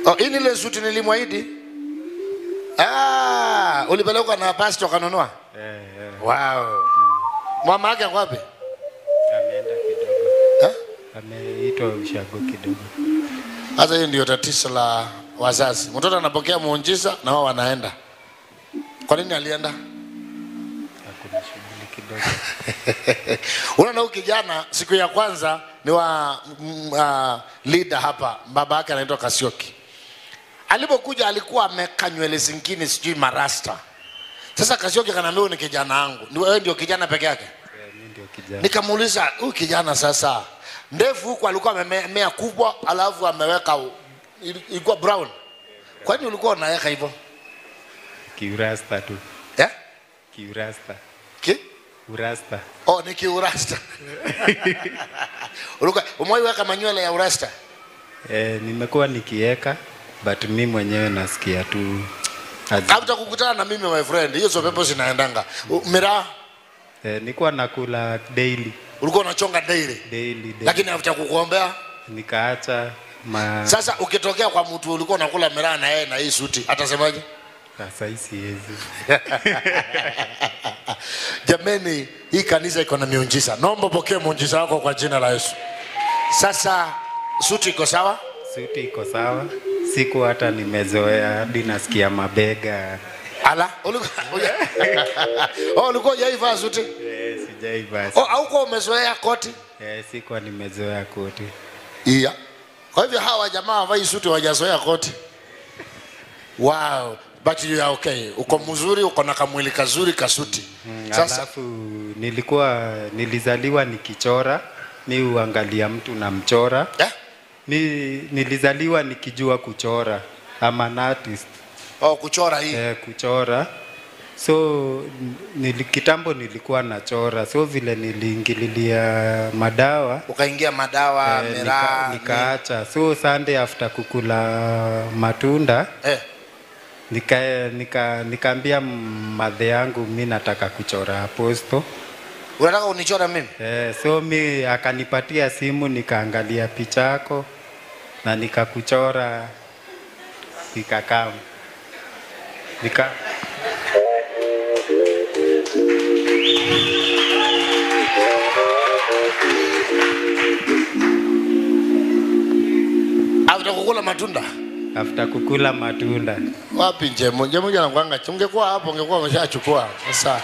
Oh, hii ni ile suti nilimwahidi. Ah, ulipelekwa na pastor kanunua? Eh, eh, Wow. Mama yake ako wapi? ameenda kidogo. Eh? Ameitwa ushago kidogo. Sasa hiyo ndio tatizo la wazazi. Mtoto anapokea muujiza na wao wanaenda. Kwa nini alienda? Hakuna shughuli kidogo. Unaona huyu kijana siku ya kwanza ni wa mm, uh, leader hapa, baba yake anaitwa Kasioki. Alipokuja alikuwa ameka nywele zingine sijui marasta. Sasa Kasioki kanaambia huyu ni kijana wangu. Ni wewe ndio kijana peke yake? Eh, mimi ndio kijana. Nikamuuliza huyu kijana sasa, ndevu huku alikuwa amemea kubwa, alafu ameweka u- ili- ilikuwa brown. Kwani ulikuwa unaweka hivyo Kiurasta tu. eh? Kiurasta. Ki? Urasta. Oh, ni kiurasta. ulikuwa umeweka manywele ya urasta? Eh, nimekuwa nikieka but mi mwenyewe nasikia tu azi- Hata kukutana na mimi my friend, hiyo sio pepo zinaendanga. U- Miraa eh, nikuwa nakula daily ulikuwa unachonga daily, daily, daily. lakini hata kukuombea. nikaacha ma Sasa ukitokea kwa mtu ulikuwa unakula miraa na yeye na hii suti, atasemaje? sasa hii siwezi. Jameni, hii kanisa iko na miujiza. Naomba pokea muujiza wako kwa jina la Yesu. Sasa suti iko sawa? Suti iko sawa, siku hata nimezoea hadi nasikia mabega. Ala, ulikuwa uja- oh, ulikuwa hujaivaa suti? Eh, sijaivaa. Oh, haukuwa umezoea koti? Eh, sikuwa nimezoea koti. Iya. Kwa hivyo hawa jamaa wavai suti wajazoea koti. Wow, but you are okay. Uko mzuri, uko na kamwili kazuri kasuti. Mm, Sasa Alafu nilikuwa nilizaliwa nikichora, mi uangalia mtu na mchora. eh? Mi nilizaliwa nikijua kuchora. I'm an artist. Oh, kuchora hii. eh, kuchora so nili, kitambo nilikuwa nachora so vile niliingililia madawa Ukaingia madawa, eh, miraa. nika, nikaacha so Sunday after kukula matunda ni- Eh. nika, nika, nikaambia madhe yangu mi nataka kuchora aposto Unataka unichora mimi? eh, so mi akanipatia simu nikaangalia picha yako na nikakuchora nikakaa nika After kukula matunda. after kukula matunda Wapi Njemo? Njemo jana kwanga. Ungekuwa hapo ungekuwa umeshachukua. Sasa.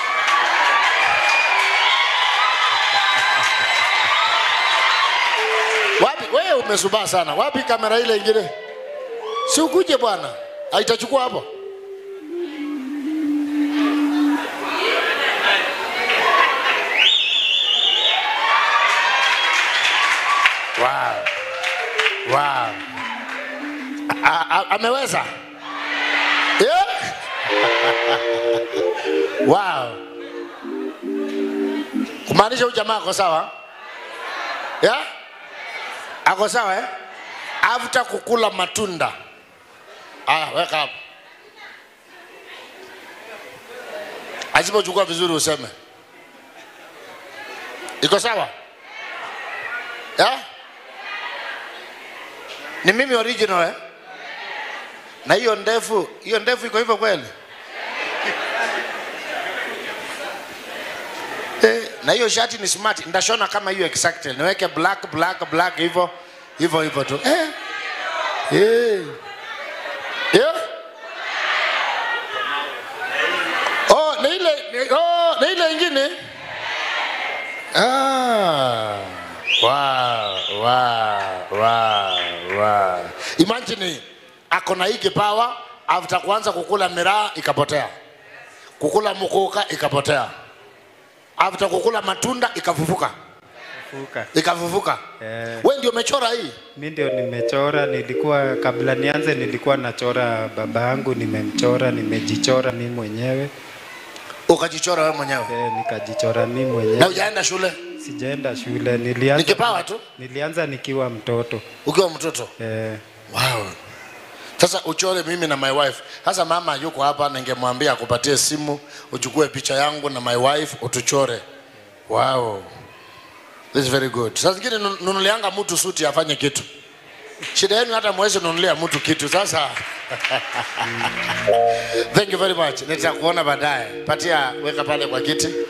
Wapi wewe umesubaa sana. Wapi kamera ile ingine? Si ukuje bwana. Haitachukua hapo. Wow. Wow. A- a- ameweza yeah? wow. kumaanisha huyu jamaa ako sawa yeah? ako sawa eh? after kukula matunda aya weka hapo asipochukua vizuri useme iko sawa yeah? ni mimi original eh? na hiyo ndefu hiyo ndefu iko hivyo kweli eh, na hiyo shati ni smart ndashona kama hiyo exactly niweke black black black hivyo hivyo hivyo tu eh. Eh. Yeah. Oh, na ile ni- oh, na ile ingine ah. Wow, wow, wow, wow. Imagine ako na hii kipawa after kuanza kukula miraa ikapotea, kukula mukuka ikapotea, after kukula matunda ikafufuka, fuka ikafufuka. eh, We ndio umechora hii? mi ndio nimechora nilikuwa kabla nianze nilikuwa nachora baba yangu nimemchora nimejichora mi mwenyewe Ukajichora wewe mwenyewe eh, nikajichora mi na mwenyewe ujaenda shule? sijaenda shule Ni nilianza, kipawa tu nilianza nikiwa mtoto ukiwa mtoto. eh, Wow. Sasa uchore mimi na my wife. Sasa mama yuko hapa, ningemwambia akupatie simu uchukue picha yangu na my wife utuchore. Wow. This is very good. Sasa zingine nu- nunulianga mtu suti afanye kitu. shida yenu hata mwezi nunulia mtu kitu sasa thank you very much nitakuona baadaye patia weka pale kwa kiti